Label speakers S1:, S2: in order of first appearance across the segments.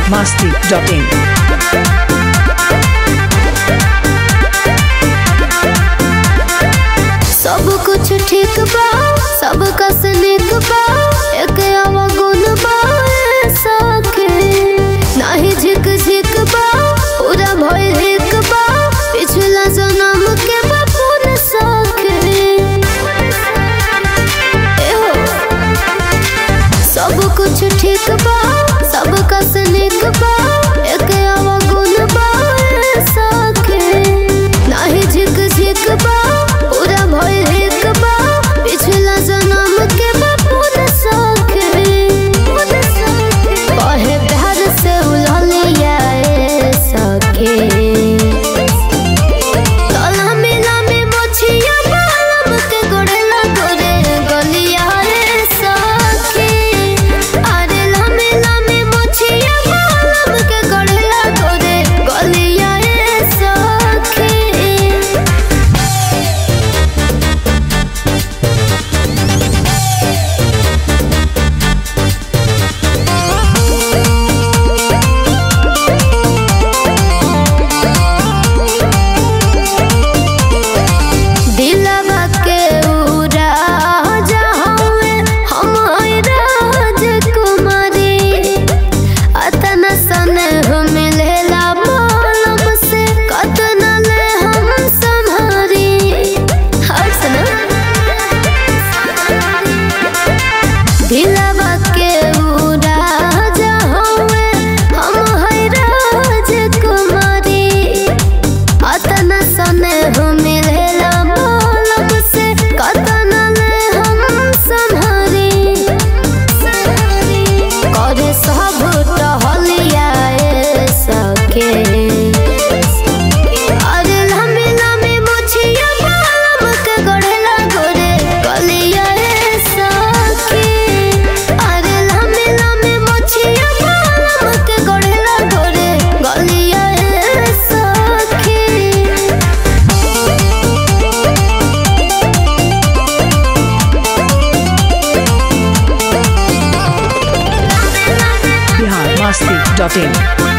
S1: masti.in.
S2: सब कुछ ठीक बा सब कस निक बा एक अवगुण बा सखे नाही झिक झिक बा पूरा भइल हिक बा पिछला जन्म के बपुन सखे एहो सब कुछ ठीक बा सब कस निक बा एक अवगुण बा सखे नाही झिक झिक बा पूरा भइल हिक बा पिछला जन्म के बपुन सखे कहे प्यार से उललिया सखे तला मिला में मोछिया बालम के गोड़ेला गोरे गलिया रे सखी अरे ला मिला में मोछिया बालम के गोड़ेला गोरे गलिया रे सखी दिलवा के उड़ा जहाँवे हम राजकुमारी अतन सन हम मिलेला मालम से कतन ले हम संभारी हर सना दिलवा के उड़ा जहाँवे हम राजकुमारी अतन सने हम मिलेला मालम से कतन ले हम संभारी करे सब टहलिया सके अरे लम्बी लम्बी मोछिया मालम के गढ़ेला गोरे गलिया सके अरे लम्बी लम्बी मोछिया मालम के गढ़ेला गोरे गलिया सके
S1: Bihar masti.in.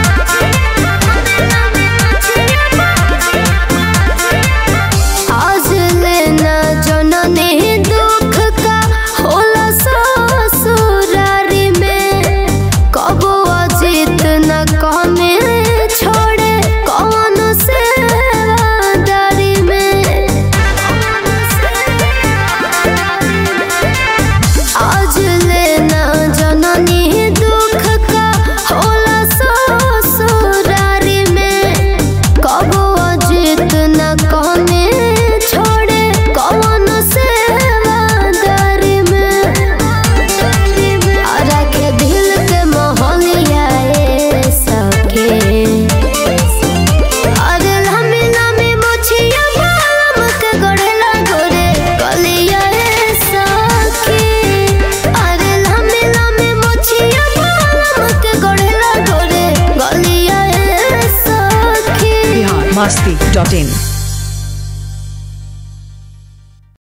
S2: आज लेना जननी दुख का होला ससुरारी में कबो अजित न कमे छोड़े कौन से दारी में आज लेना जननी दुख का होला ससुरारी में कबो अजित न कमे छोड़े कौन से दारी में रखे दिल के मोहलिया सके अरे लम्बी लम्बी मोछिया बालम के गोड़ेला गोरे गलिया सखी अरे लम्बी लम्बी मोछिया बालम के गोड़ेला गोरे गलिया सखी
S1: Bihar masti.in.